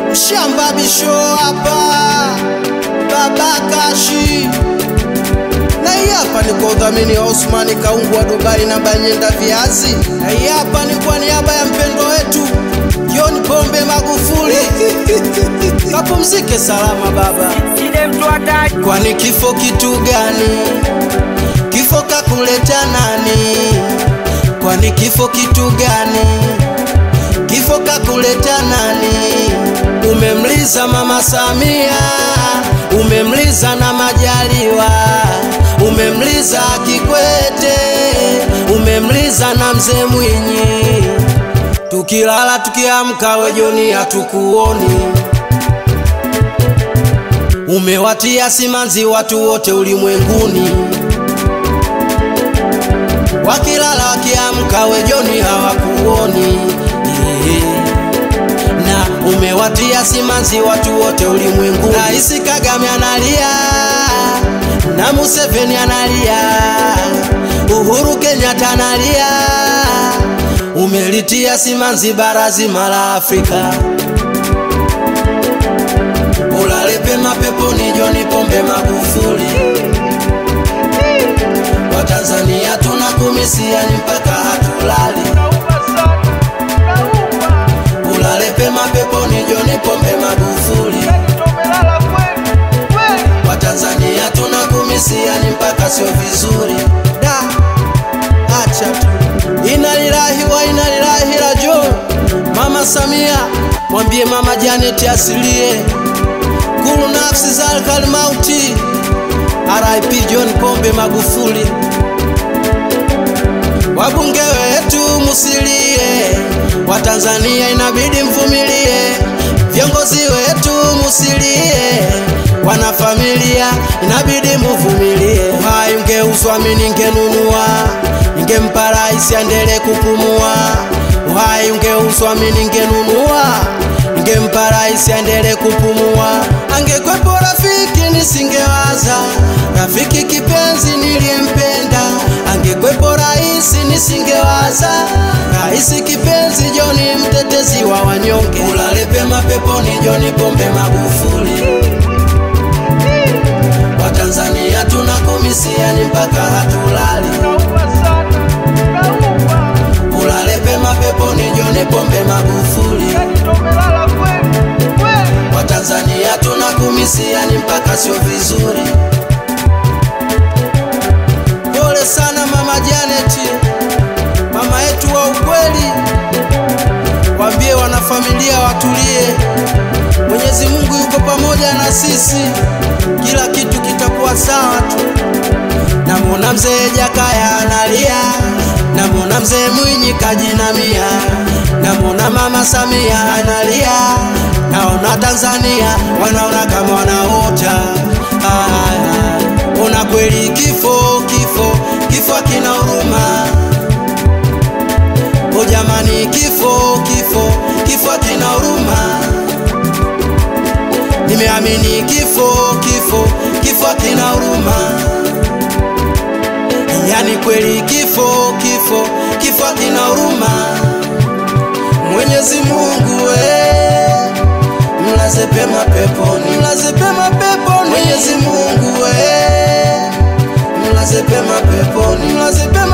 Shamba bisho hapa Baba Kashi na hii hapa ni kwa udhamini wa Osmani Kaungu wa Dubai na Banyenda Viazi, na hii hapa ni kwa niaba ya mpendwa wetu John Pombe Magufuli. Kapumzike salama baba. Ile mtu hataki Kwani kifo kitu gani? Kifo kakuleta nani? Kwani kifo kitu gani? Kifo kakuleta nani? Umemliza mama Samia, umemliza na Majaliwa, umemliza Kikwete, umemliza na mzee Mwinyi. Tukilala tukiamka, we Joni hatukuoni. Umewatia simanzi watu wote ulimwenguni, wakilala wakiamka, we Joni hawakuoni. Eh, Na umewatia simanzi watu wote ulimwenguni. Rais Kagame analia na Museveni analia, Uhuru Kenyatta analia, umelitia simanzi bara zima la Afrika. Ulale pema peponi John Pombe Magufuli. Watanzania tunakumisia ni mpaka hatulali. Ulale pema peponi John Pombe Magufuli. Watanzania tunakumisia ni mpaka sio vizuri. Da, acha tu. Inalilahi wa inalilahi rajo. Mama Samia, mwambie mama Janet asilie kulu nafsi za alkalmauti RIP John Pombe Magufuli. Wabunge wetu musilie, Watanzania inabidi mvumilie. Viongozi wetu musilie, wanafamilia inabidi muvumilie. Uhai ungeuzwa mimi ningenunua, ningempa rais aendelee kupumua. Uhai ungeuzwa mimi ningenunua ningempa rais aendelee kupumua. Angekwepo rafiki nisingewaza, rafiki kipenzi niliyempenda. Angekwepo rais nisingewaza, rais kipenzi John mtetezi wa wanyonge. Ulale pema peponi John Pombe Magufuli. Watanzania tunakumisia ni mpaka hatulali. Ulale pema peponi John Pombe Magufuli. Watanzania tunakumisia ni mpaka sio vizuri. Pole sana mama Janet, mama yetu wa ukweli. Waambie wanafamilia watulie, Mwenyezi Mungu yuko pamoja na sisi, kila kitu kitakuwa sawa tu. Namwona mzee Jakaya analia, namwona mzee Mwinyi kajinamia, namwona mama Samia analia, naona Tanzania wanaona kama wanaota. Ah, Ona kweli kifo, kifo, kifo kina huruma. O jamani, kifo, kifo, kifo kina huruma. Nimeamini kifo, kifo, kifo kina huruma. Yani kweli kifo, kifo, kifo kina huruma. Mwenyezi Mungu we, mlaze pema peponi, mlaze pema peponi. Mwenyezi Mungu we, mlaze pema peponi, mlaze pema